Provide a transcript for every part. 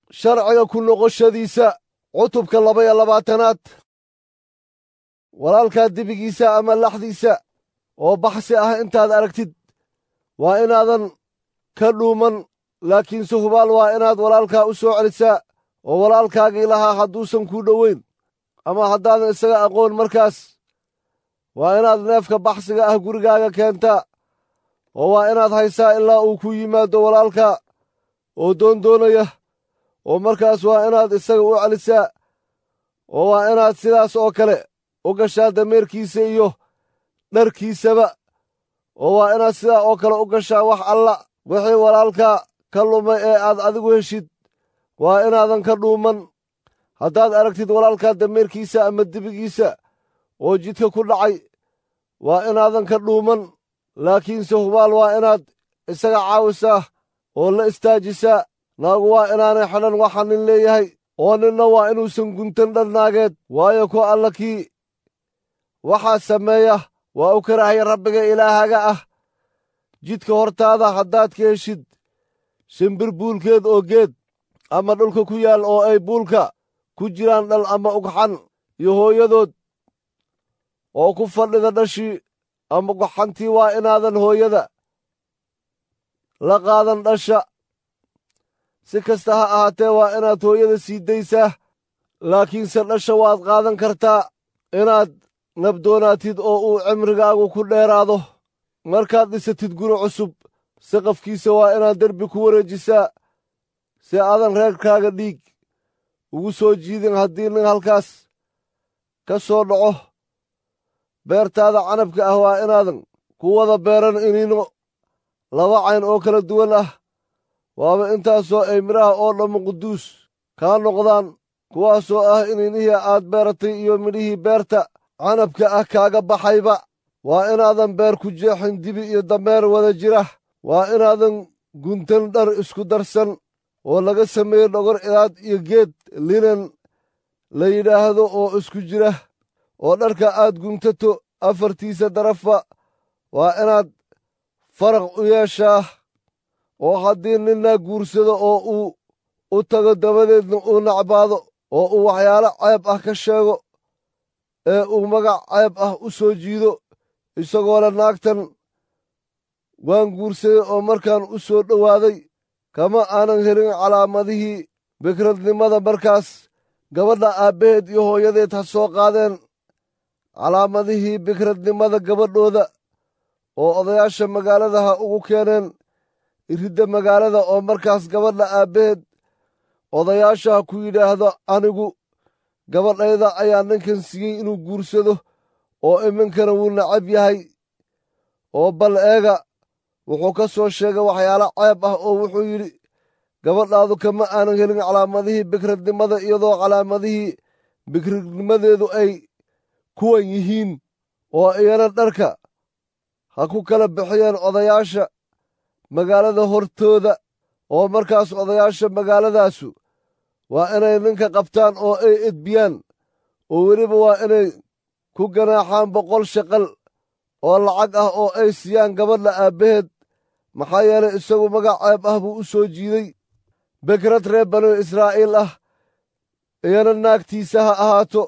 sharciga ku noqoshadiisa cutubka laba iyo labaatanaad walaalkaa dibigiisa ama laxdiisa oo baxsi ah intaad aragtid waa inaadan ka dhuuman laakiinse hubaal waa inaad walaalkaa u soo celisaa oo walaalkaagii lahaa hadduusan kuu dhoweyn ama haddaadan isaga aqoon markaas waa inaad neefka baxsiga ah gurigaaga keentaa oo waa inaad haysaa ilaa uu ku yimaado walaalka oo doondoonaya oo markaas waa inaad isaga u celisaa oo waa inaad sidaas oo kale u gashaa dameerkiisa iyo dharkiisaba oo waa inaad sidaa oo kale u gashaa wax alla wixii walaalka ka lumay ee aad adigu heshid waa inaadan ka dhuuman haddaad aragtid walaalkaa dameerkiisa ama dibigiisa oo jidka ku dhacay waa inaadan ka dhuuman laakiinse hubaal waa inaad isaga caawisaa oo la istaajisaa naagu waa inaanay xidhan waxa nin leeyahay oo ninna waa inuusan guntan dhar naageed waayo ku alla kii waxaa sameeya waa u karahaya rabbiga ilaahaga ah jidka hortaada haddaad ka heshid shimbir buulkeed oo geed ama dhulka ku yaal oo ay buulka ku jiraan dhal ama ugxan iyo hooyadood oo ku fadhida dhashii ama ugxantii waa inaadan hooyada la qaadan dhasha si kasta ha ahaatee waa inaad hooyada sii daysaa laakiinse dhasha waad qaadan kartaa inaad nabdoonaatid oo uu cimrigaagu ku dheeraado markaad dhisatid guri cusub saqafkiisa waa inaad derbi ku wareejisaa si aadan reerkaaga dhiig ugu soo jiidin haddii nin halkaas ka soo dhaco beertaada canabka ah waa inaadan ku wada beeran iniino laba cayn oo kala duwan ah waaba intaasoo ay midhaha oo dhammu quduus kaa noqdaan kuwaasoo ah iniinihii aad beeratay iyo midhihii beerta canabka ah kaaga baxayba waa inaadan beer ku jeexin dibi iyo dameer wada jira waa inaadan guntan dhar isku darsan oo laga sameeyo dhogor idaad iyo geed linen la yidhaahdo oo isku jira oo dharka aad guntato afartiisa darafba waa inaad faraq u yeeshaa oo haddii ninna guursado oo uu u tago dabadeedna uu nacbaado oo uu waxyaalo ceeb ah ka sheego ee uu magac ceeb ah u soo jiido isagoo le naagtan waan guursaday oo markaan u soo dhowaaday kama aanan helin calaamadihii bikradnimada markaas gabadha aabbaheed iyo hooyadeed ha soo qaadeen calaamadihii bikradnimada gabadhooda oo odayaasha magaalada ha ugu keeneen iridda magaalada oo markaas gabadha aabbaheed odayaasha ha ku yidhaahdo anigu gabadhayda ayaa ninkan siiyey inuu guursado oo iminkana wuu nacab yahay oo bal eega wuxuu ka soo sheegay waxyaalo ceeb ah oo wuxuu yidhi gabadhaadu kama aanan helin calaamadihii bikradnimada iyadoo calaamadihii bikradnimadeedu ay kuwan yihiin oo iyana dharka ha ku kala bixiyeen odayaasha magaalada hortooda oo markaas odayaasha magaaladaasu waa inay ninka qabtaan oo ay edbiyaan oo weliba waa inay ku ganaaxaan boqol shaqal oo lacag ah oo ay siiyaan gabadha aabbaheed maxaa yeelay isagu magac ceeb ah buu u soo jiiday bekrad reer banu israa'iil ah iyana naagtiisa ha ahaato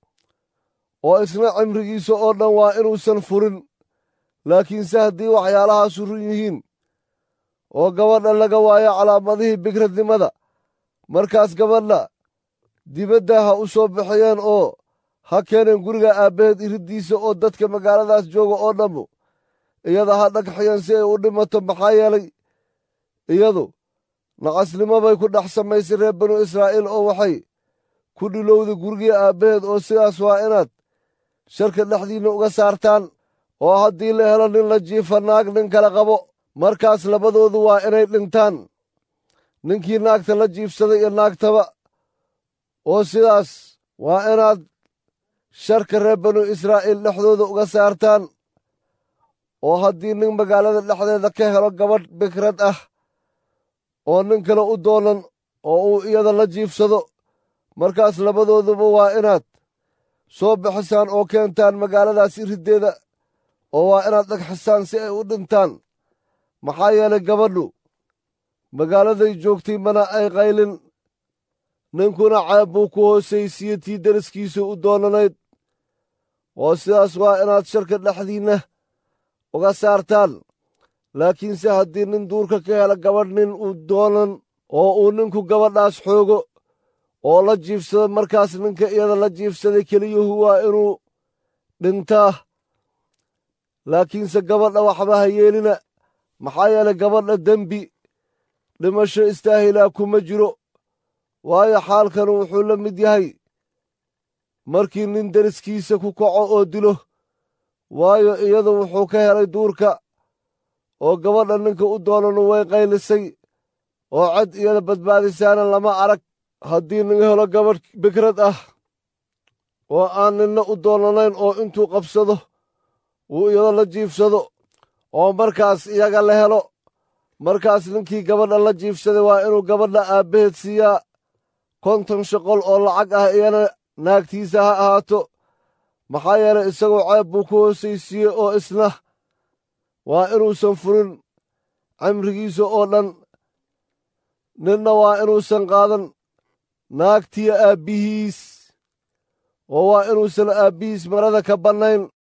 oo isna cimrigiisa oo dhan waa inuusan furin laakiinse haddii waxyaalahaasu run yihiin oo gabadha laga waayo calaamadihii bikradnimada markaas gabadha dibadda ha u soo bixiyeen oo ha keeneen guriga aabbaheed iriddiisa oo dadka magaaladaas jooga oo dhammu iyada ha dhagxiyeen si ay u dhimato maxaa yeelay iyadu nacasnimo bay ku dhex samaysay reer banu israa'iil oo waxay ku dhilowday gurigii aabbaheed oo sidaas waa inaad sharka dhexdiinna uga saartaan oo haddii la helo nin la jiifa naag nin kala qabo markaas labadoodu waa inay dhintaan ninkii naagta la jiifsaday iyo naagtaba oo sidaas waa inaad sharka reer banu israa'iil dhexdooda uga saartaan oo haddii nin magaalada dhexdeeda ka helo gabadh bikrad ah oo nin kale u doonan oo uu iyada la jiifsado markaas labadooduba waa inaad soo bixisaan oo keentaan magaaladaas iriddeeda oo waa inaad dhagxisaan si ay u dhintaan maxaa yeelay gabadhu magaaladay joogtay mana ay qaylin ninkuna ceeb buu ku hoosaysiye tii deriskiisu u doonanayd oo sidaas waa inaad sharka dhexdiinna uga saartaan laakiinse haddii nin duurka ka hela gabadh nin uu doonan oo uu ninku gabadhaas xoogo oo la jiifsado markaas ninka iyada la jiifsaday keliyuhu waa inuu dhintaa laakiinse gabadha waxba ha yeelina maxaa yeelay gabadha dembi dhimasho istaahilaa kuma jiro waayo xaalkanu wuxuu la mid yahay markii nin deriskiisa ku kaco oo dilo waayo iyadu wuxuu ka helay duurka oo gabadha ninka u doonanu way qaylisay oo cad iyada badbaadisaana lama arag haddii nin helo gabadh bikrad ah oo aan ninna u doonanayn oo intuu qabsado uu iyado la jiifsado oo markaas iyaga la helo markaas ninkii gabadha la jiifsaday waa inuu gabadha aabbaheed siiyaa konton shaqol oo lacag ah iyana naagtiisa ha ahaato maxaa yeelay isagoo ceeb buu ku hoosaysiiyey oo isna waa inuusan furin cimrigiisa oo dhan ninna waa inuusan qaadan naagtiya aabbihiis oo waa inuusan aabbihiis marada ka bannayn